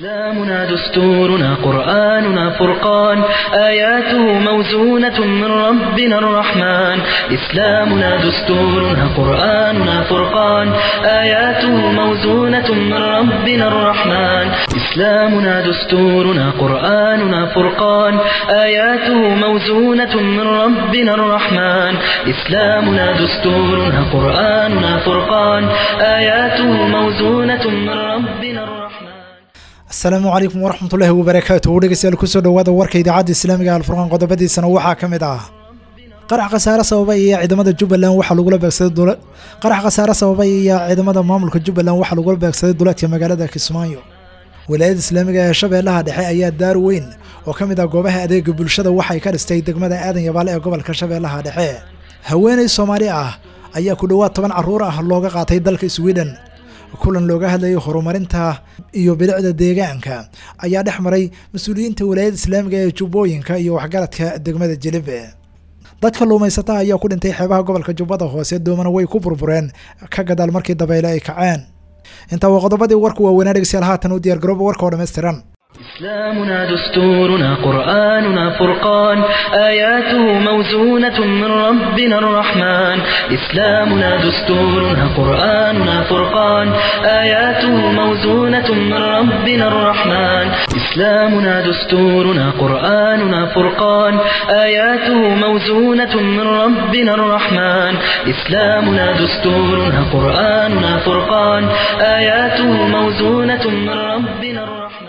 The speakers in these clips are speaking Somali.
إسلامنا دستورنا قرآننا فرقان آياته موزونة من ربنا الرحمن إسلامنا دستورنا قرآننا فرقان آياته موزونة من ربنا الرحمن إسلامنا دستورنا قرآننا فرقان آياته موزونة من ربنا الرحمن إسلامنا دستورنا قرآننا فرقان آياته موزونة من ربنا الرحمن asalaamu calaykum waraxmatullaahi wabarakaatuhu dhegeystayaal kusoo dhowaada warka idaacadda islaamiga alfurqaan qodobadiisana waxaa ka mid ah qarax khasaare sababay iyo ciidamada jubbaland waxaa lagula beegsaday qarax khasaare sababay iyo ciidamada maamulka jubbaland waxaa lagula beegsaday duleedka magaalada kismaayo wilaayada islaamiga ee shabeellaha dhexe ayaa daar weyn oo ka mid ah goobaha adeega bulshada waxay ka dhistay degmada aadan yabaale ee gobolka shabeellaha dhexe haweeney soomaali ah ayaa ku dhowaad toban carruur ah looga qaatay dalka sweden kulan looga hadlayay horumarinta iyo bilicda deegaanka ayaa dhex maray mas-uuliyiinta walaayada islaamiga ee jubbooyinka iyo waxgaradka degmada jilibe dadka luumaysata ayaa ku dhintay xeebaha gobolka jubbada hoose doomana way ku burbureen ka gadaal markii dabeyle ay kaceen intaa waa qodobadii warku waaweynaa dhegeystayaal haatan u diyaar garooba warka oo dhammaystiran إسلامنا دستورنا قرآننا فرقان آياته موزونة من ربنا الرحمن إسلامنا دستورنا قرآننا فرقان آياته موزونة من ربنا الرحمن إسلامنا دستورنا قرآننا فرقان آياته موزونة من ربنا الرحمن إسلامنا دستورنا قرآننا فرقان آياته موزونة من ربنا الرحمن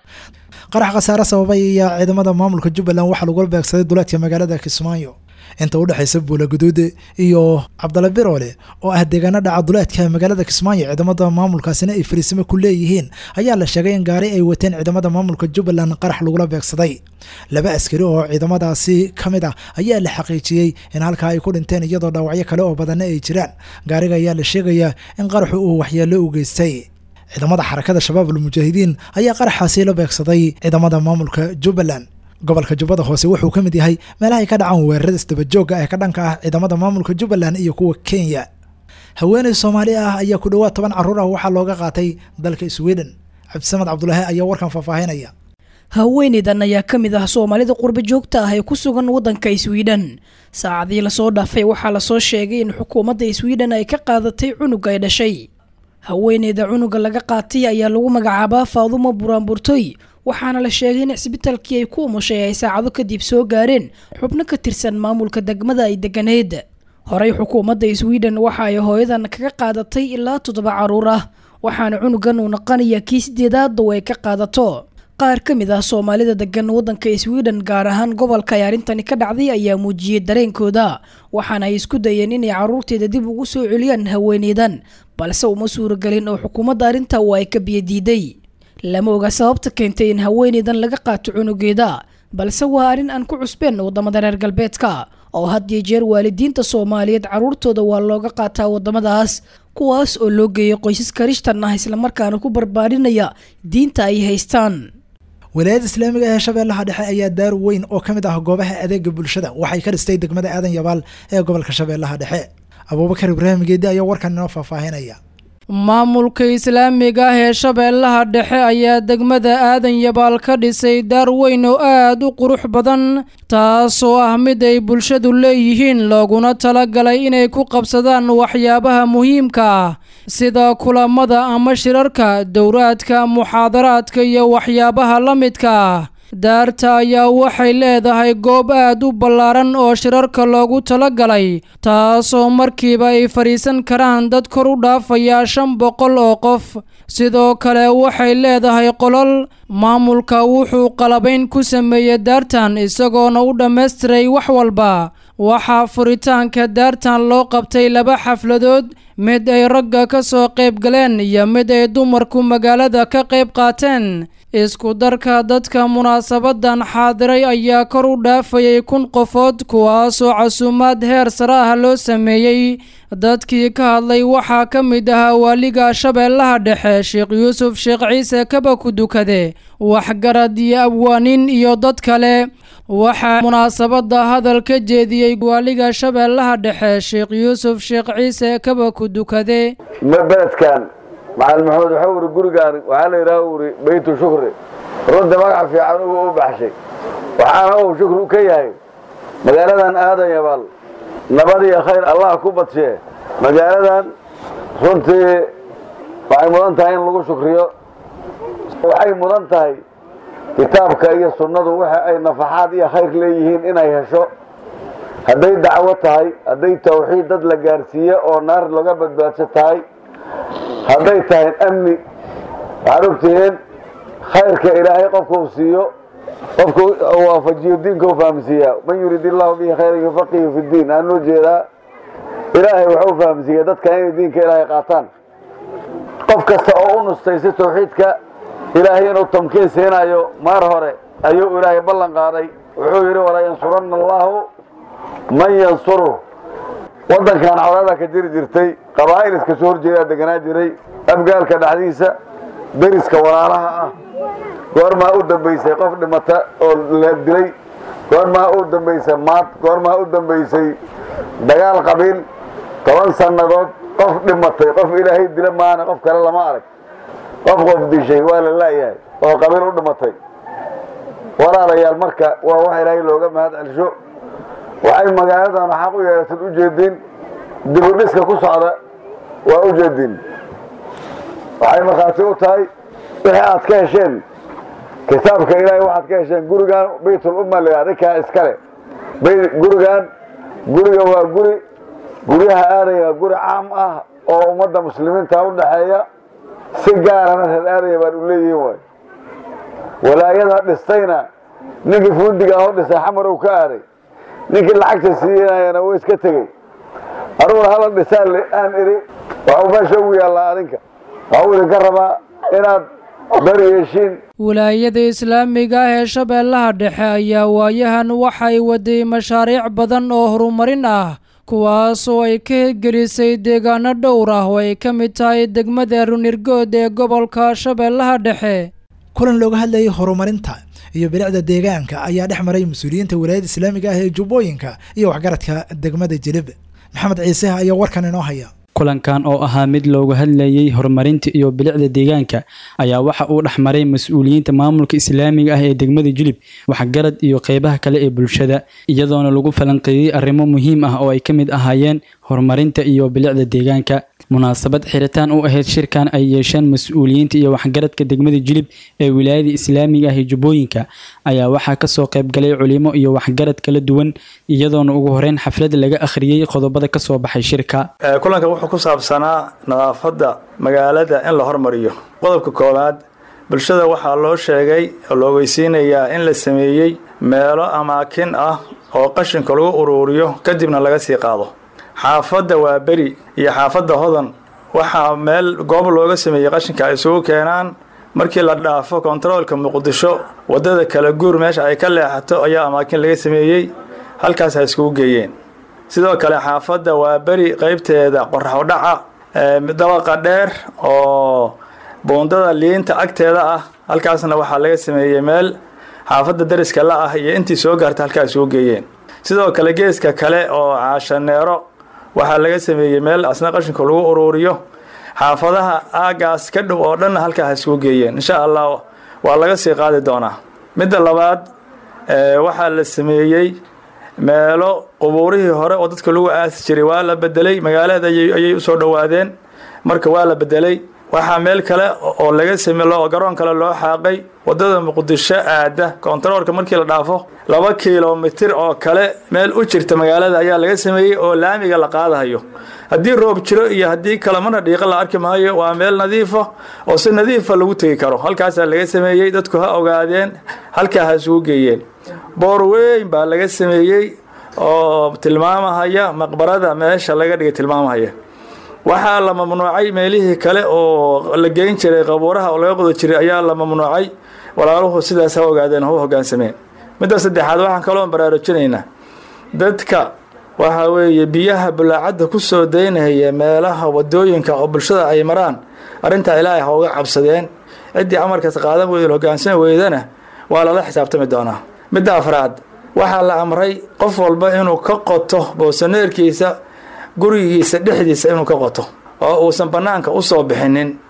qarax khasaare sababay iyo ciidamada maamulka jubbaland waxaa lagula beegsaday duleedka magaalada kismaayo inta u dhexaysa buula guduude iyo cabdalla biroole oo ah deegaano dhaca duleedka magaalada kismaayo ciidamada maamulkaasina ay fariisimo ku leeyihiin ayaa la sheegay in gaari ay wateen ciidamada maamulka jubbaland qarax lagula beegsaday laba askari oo ciidamadaasi ka mid ah ayaa la xaqiijiyey in halkaa ay ku dhinteen iyadoo dhaawacyo kale oo badanna ay jiraan gaariga ayaa la sheegayaa in qaraxu uu waxyeello u geystay ciidamada xarakada shabaab almujaahidiin ayaa qaraxaasi la beegsaday ciidamada maamulka jubbaland gobolka jubbada hoose wuxuu ka mid yahay meelaha ay ka dhacaan weerarada isdabajooga ee ka dhanka ah ciidamada maamulka jubbaland iyo kuwa kenya haweeney soomaali ah ayaa ku dhowaad toban carruur ah waxaa looga qaatay dalka sweden cabdisamed cabdulaahi ayaa warkan faahfaahinaya haweeneydan ayaa ka mid ah soomaalida qurba joogta ah ee ku sugan waddanka sweden saacadii lasoo dhaafay waxaa lasoo sheegay in xukuumadda sweden ay ka qaadatay cunug ay dhashay haweeneyda cunuga laga qaatay ayaa lagu magacaabaa faadumo buraanburtoy waxaana la sheegay in cisbitaalkii ay ku umushay ay saacado kadib soo gaareen xubno ka tirsan maamulka degmada ay deganeed horey xukuumadda sweden waxa ay hooyadan kaga qaadatay ilaa toddoba carruur ah waxaana cunugan uu naqanaya kii sideedaad oo ay ka qaadato qaar ka mid ah soomaalida degan waddanka sweden gaar ahaan gobolka ay arrintani ka dhacday ayaa muujiyey dareenkooda waxaana ay isku dayeen inay carruurteeda dib ugu soo celiyaan haweeneydan balse uma suuragelin oo xukuumadda arrinta waa ay ka biyadiiday lama oga sababta keentay in haweeneydan laga qaato cunugeeda balse waa arrin aan ku cusbeen waddamada reer galbeedka oo had iyo jeer waalidiinta soomaaliyeed carruurtooda waa looga qaataa waddamadaas kuwaas oo loo geeyay qoysas karishtan ah islamarkaana ku barbaarinaya diinta ay haystaan walaayada islaamiga ee shabeellaha dhexe ayaa daar weyn oo ka mid ah goobaha adeega bulshada waxay ka dhistay degmada aadan yabaal ee gobolka shabeellaha dhexe abuubakar ibraahim geedi ayaa warkan inoo faahfaahinaya maamulka islaamiga ah ee shabeellaha dhexe ayaa degmada aadan yabaal ka dhisay daar weyn oo aad u qurux badan taasoo ah mid ay bulshadu leeyihiin looguna talagalay inay ku qabsadaan waxyaabaha muhiimka ah sida kulamada ama shirarka dowraadka muxaadaraadka iyo waxyaabaha la midka ah daarta ayaa waxay leedahay goob aad u ballaaran oo shirarka loogu talagalay taasoo markiiba ay fadhiisan karaan dad kor u dhaafaya shan boqol oo qof sidoo kale waxay leedahay qolol maamulka wuxuu qalabayn ku sameeyey daartan isagoona u dhammaystiray wax walba waxaa furitaanka daartan loo qabtay laba xafladood mid ay ragga ka soo qayb galeen iyo mid ay dumarku magaalada ka qayb qaateen isku darka dadka munaasabadan xaadiray ayaa kor u dhaafayay kun qofood kuwaasoo casuumaad heer sare ah loo sameeyey dadkii ka hadlay waxaa ka mid ahaa waaliga shabeellaha dhexe sheekh yuusuf sheekh ciise kaba ku dukade waxgarad iyo abwaanin iyo dad kale waxaa munaasabada hadal ka jeediyey waaliga shabeellaha dhexe sheekh yuusuf sheekh ciise kaba ku dukade beledkan macalin maxamed waxau uri gurigaan waxaa la yidhaha uri beytu shukri runta magac fiican ugu u baxshay waxaana uu shukri ka yahay magaaladan aadan yabaal nabad iyo khayr allah ku badshee magaaladan runtii waxay mudan tahay in lagu shukriyo waxay mudan tahay kitaabka iyo sunnadu waxa ay nafaxaad iyo khayr leeyihiin inay hesho hadday dacwo tahay hadday tawxiid dad la gaarsiiye oo naar laga badbaadso tahay hadday tahay amni waxaad ogtihiin khayrka ilaahay qofka uu siiyo qofka waafajiyo diinka u fahamsiiyaa man yurid illahu bihi khayran yufaqihu fi diin aan loo jeedaa ilaahay waxu fahamsiiya dadka inay diinka ilaahay qaataan qof kasta oo u nustaysa tawxiidka ilaahay inuu tamkiin siinayo maar hore ayuu ilaahay ballan qaaday wuxuu yidhi walaa yansuranna allaahu man yansuru waddankan colaada ka jiri jirtay qabaa'il iska soo horjeedaa deganaa jiray abgaalka dhexdiisa deriska walaalaha ah goormaa u dambaysay qof dhimata oo la dilay goormaa u dambaysay maad goormaa u dambaysay dagaal qabiil toban sannadood qof dhimatay qof ilaahay dila maana qof kale lama arag qof qof dishay waa la laayahay oo qabiil u dhimatay walaalayaal marka waa wax ilaahay looga mahad celsho waxay magaaladan xaq u yeelatad u jeedin dibudhiska ku socda waa u jeedin waxay markhaati u tahay wixii aad ka hesheen kitaabka ilaahay waxaad ka hesheen gurigan baytul umma la adinkaa iskale gurigan guriga waa guri guryaha aadaya waa guri caam ah oo ummadda muslimiinta u dhaxeeya si gaarana reer aadaya baan u leeyihiin waay walaayada dhistayna ninkii fundiga ahoo dhisay xamar uu ka aaday ninkii lacagta siiyanayana wuu iska tegey aniguna hala dhisaan aan idhi waxuu meesha ugu yaallaa adinka waxuu idinka rabaa inaad bari yeeshiin wilaayada islaamiga ah ee shabeellaha dhexe ayaa waayahan waxay waday mashaariic badan oo horumarin ah kuwaasoo ay ka hirgelisay deegaano dhowr ah oo ay ka mid tahay degmada runirgood ee gobolka shabeellaha dhexe kulan looga hadlayay horumarinta iyo bilicda deegaanka ayaa dhex maray mas-uuliyiinta wilaayada islaamiga ah ee jubbooyinka iyo waxgaradka degmada jilib maxamed ciise ayaa warkan inoo haya kulankan oo ahaa mid looga hadlayay horumarinta iyo bilicda deegaanka ayaa waxa uu dhex maray mas-uuliyiinta maamulka islaamiga ah ee degmada jilib waxgarad iyo qeybaha kale ee bulshada iyadoona lagu falanqeeyey arrimo muhiim ah oo ay ka mid ahaayeen horumarinta iyo bilicda deegaanka munaasabad xiritaan u ahayd shirkan ay yeesheen mas-uuliyiinta iyo waxgaradka degmada jilib ee wilaayada islaamiga ah ee jubbooyinka ayaa waxaa kasoo qaybgalay culimo iyo waxgarad kala duwan iyadoona ugu horeyn xaflad laga akhriyey qodobada kasoo baxay shirka kulanka wuxuu ku saabsanaa nadaafadda magaalada in la hormariyo qodobka koowaad bulshada waxaa loo sheegay oo la ogeysiinayaa in la sameeyey meelo amaakin ah oo qashinka lagu uruuriyo kadibna laga sii qaado xaafadda waa beri iyo xaafadda hodan waxaa meel goob looga sameeyey qashinka ay isugu keenaan markii la dhaafo kontaroolka muqdisho waddada kala guur meesha ay ka leexato ayaa amaakin laga sameeyey halkaas ha iskugu geeyeen sidoo kale xaafadda waa beri qeybteeda qoraxodhaca dabaqa dheer oo buundada liinta agteeda ah halkaasna waxaa laga sameeyey meel xaafadda dariska la ah iyo intii soo gaarta halkaa isugu geeyeen sidoo kale geeska kale oo caashaneero waxaa laga sameeyey meel asna qashinku lagu uruuriyo xaafadaha aagaas ka dhow oo dhanna halkaa ha isugu geeyeen insha allah waa laga sii qaadi doonaa midda labaad waxaa la sameeyey meelo qubuurihii hore oo dadka lagu aasi jiray waa la bedelay magaalada ayay usoo dhowaadeen marka waa la bedelay waxaa meel kale oo laga same garoon kale loo xaaqay wadada muqdisho aada kontaroolka markii la dhaafo laba kilomitir oo kale meel u jirta magaalada ayaa laga sameeyey oo laamiga la qaadahayo haddii roob jiro iyo haddii kale mana dhiiqa la arki maayo waa meel nadiifa oo si nadiifa lagu tegi karo halkaasaa laga sameeyey dadku ha ogaadeen halkaa ha isugu geeyeen boor weyn baa laga sameeyey oo tilmaamahaya maqbarada meesha laga dhigay tilmaamahaya waxaa la mamnuucay meelihii kale oo la geyn jiray qabuuraha oo laga qodo jiray ayaa la mamnuucay walaaluhu sidaas ha ogaadeen hau hogaansameen midda saddexaad waxaan kaloo baraarujinaynaa dadka waxa weeye biyaha bulaacadda ku soo daynaya meelaha wadooyinka oo bulshada ay maraan arrintaa ilaahay ha uga cabsadeen ciddii amarkaas qaadan weyda hogaansami weydana waa lala xisaabtami doonaa midda afraad waxaa la amray qof walba inuu ka qoto boosaneerkiisa gurigiisa dhexdiisa inuu ka qoto oo uusan bannaanka u soo bixinin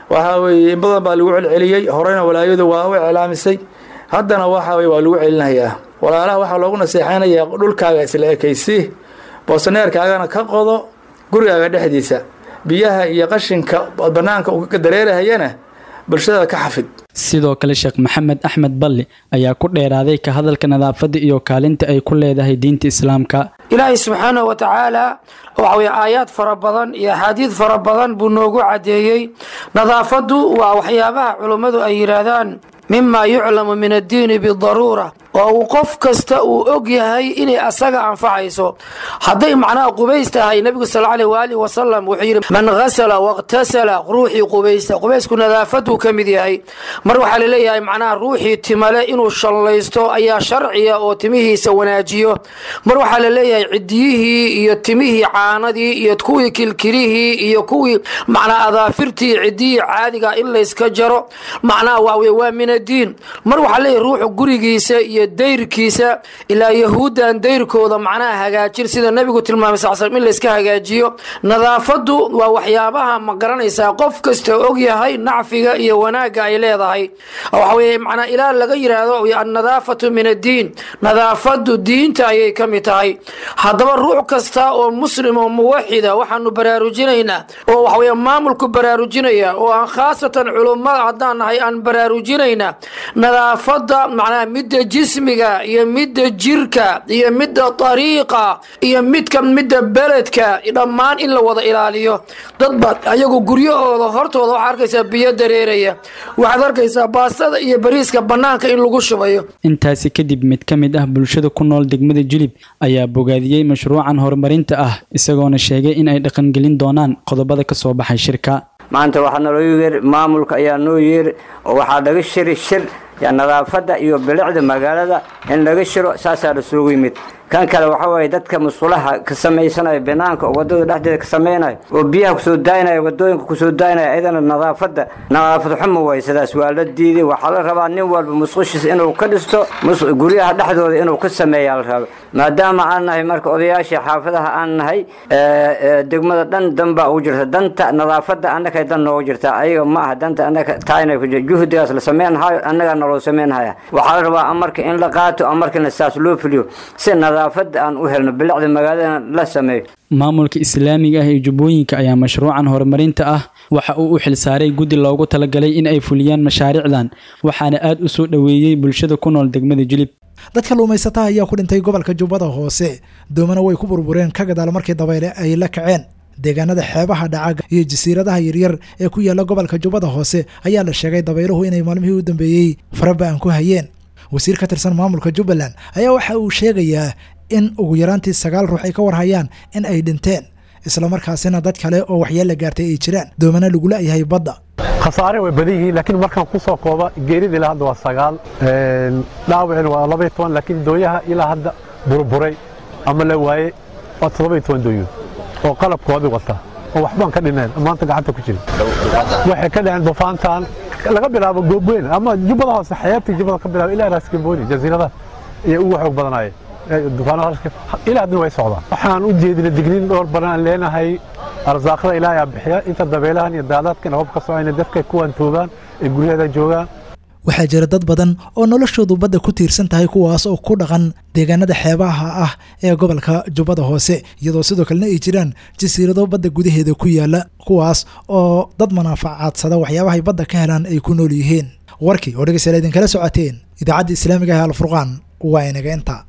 waxaa weeye in badan baa lagu celceliyey horeyna walaayadu waa u iclaamisay haddana waxa weye waa lagu celinayaa walaalaha waxaa loogu naseexaynayaa dhulkaaga isla ekaysi boosaneerkaagana ka qodo gurigaaga dhexdiisa biyaha iyo qashinka banaanka uu ka dareerahayana bulshada ka xafid sidoo kale sheekh maxamed axmed balli ayaa ku dheeraaday ka hadalka nadaafadda iyo kaalinta ay ku leedahay diinta islaamka ilaahay subxaanahu wa tacaala waxa weye aayaad fara badan iyo axaadiid fara badan buu noogu caddeeyey nadaafaddu waa waxyaabaha culummadu ay yidhaahdaan mima yuclamu min addiini bidaruura oo uu qof kasta uu og yahay inay asaga anfacayso hadday macnaha qubays tahay nebigu sal aleh waaalih wasalam wuxuu yidhi man hasala wakhtasala ruuxii qubaysta qubaysku nadaafaduu ka mid yahay mar waxaa laleeyahay macnaha ruuxii timale inuu shallaysto ayaa sharciya oo timihiisa wanaajiyo mar waxaa la leeyahay cidiyihii iyo timihii caanadii iyo kuwii kilkilihii iyo kuwii macnaa adaafirtii cidiyihii caadiga in layska jaro macnaha waa waa min addiin mar waxaa leeyahay ruuxu gurigiisa iyo dayrkiisa ilaa yahuuddan dayrkooda macnaha hagaajin sida nebigu tilmaamay sal slam in layska hagaajiyo nadaafaddu waa waxyaabaha ma garanaysaa qof kasta og yahay nacfiga iyo wanaagga ay leedahay waxa weye macnaa ilaa laga yidhaahdo annadaafatu min addiin nadaafaddu diinta ayay ka mid tahay haddaba ruux kasta oo muslim oo muwaxida waxaanu baraarujinaynaa oo waxaweye maamulku baraarujinaya oo aan khaasatan culummada haddaan nahay aan baraarujinaynaa nadaafadda macnaha midda jismiga iyo midda jirka iyo midda dariiqa iyo midka midda beledka dhammaan in la wada ilaaliyo dad baad ayagu guryahooda hortooda waxaa arkaysaa biyo dareeraya waxaad arkaysaa baastada iyo bariiska bannaanka in lagu shubayo intaasi kadib mid ka mid ah bulshada ku nool degmada julib ayaa bogaadiyey mashruucan horumarinta ah isagoona sheegay in ay dhaqangelin doonaan qodobada ka soo baxay shirka maanta waxaa naloo yeer maamulka ayaa noo yeer oo waxaa laga shiri shir yaa nadaafadda iyo bilicda magaalada in laga shiro saasaa la soogu yimid kan kale waxa waaye dadka musqulaha ka samaysanaya banaanka oo wadada dhexdeeda ka samaynaya oo biyaha kusoo daayinaya wadooyinka kusoo daayinaya iyadana nadaafadda nadaafad xumo waay sidaas waa la diiday waxaa la rabaa nin walba musqushiis inuu ka dhisto guryaha dhexdooda inuu ka sameeyaa la raba maadaama aan nahay marka odayaashii xaafadaha aan nahay degmada dhan dan baa ugu jirta danta nadaafadda annagay dan noogu jirta ayaga ma aha danta annaga taayna ku jirta juhdigaas la sameynhayo annagaa naloo sameynhaya waxaa la rabaa amarka in la qaato amarkana saas loo fuliyo si nadaafadda aan u helno bilicda magaaladana la sameeyo maamulka islaamiga ah ee jubbooyinka ayaa mashruucan horumarinta ah waxa uu u xilsaaray guddi loogu talagalay in ay fuliyaan mashaariicdan waxaana aad u soo dhoweeyey bulshada ku nool degmada jilib dadka luumaysataha ayaa ku dhintay gobolka jubbada hoose doomana way ku burbureen ka gadaal markii dabayle ay la kaceen deegaanada xeebaha dhacaga iyo jasiiradaha yaryar ee ku yaala gobolka jubbada hoose ayaa la sheegay dabayluhu inay maalmihii u dambeeyey faraba-an ku hayeen wasiir ka tirsan maamulka jubbaland ayaa waxa uu sheegayaa in ugu yaraantii sagaal ruux ay ka warhayaan in ay dhinteen islamarkaasina dad kale oo waxyeella gaartay ay jiraan doomana lagula yahay badda khasaare way badan yihiin laakiin markaan ku soo kooba geerida ilaa hadda waa sagaal dhaawacina waa labaiyo toban laakiin dooyaha ilaa hadda burburay ama la waaye waa toddobaiyo toban dooyood oo qalabkoodii wata oo waxbaan ka dhineen maanta gacanta ku jirin waxay ka dhaceen dufaantan laga bilaabo goobweyn ama jubbada hoose xeebtii jubbada ka bilaabo ilaa raaskambooni jasiiradaha ayay ugu xoog badanaayeen ilaa haddana way socdaan waxaan u jeedina digniin dhowr badan aan leenahay arsaaqada ilaahay aa bixiya inta dabeelahan iyo daadaadkan hoob ka socayna dadka kuwaan toogaan ee guryaheeda joogaan waxaa jira dad badan oo noloshoodu badda ku tiirsan tahay kuwaas oo ku dhaqan deegaanada xeebaha ah ee gobolka jubbada hoose iyadoo sidoo kalena ay jiraan jasiirado badda gudaheeda ku yaala kuwaas oo dad manaafacadsada waxyaabahay badda ka helaan ay ku nool yihiin warkii oo dhegeystayaal idinkala socoteen idaacadda islaamiga ah alfurqaan waa inaga inta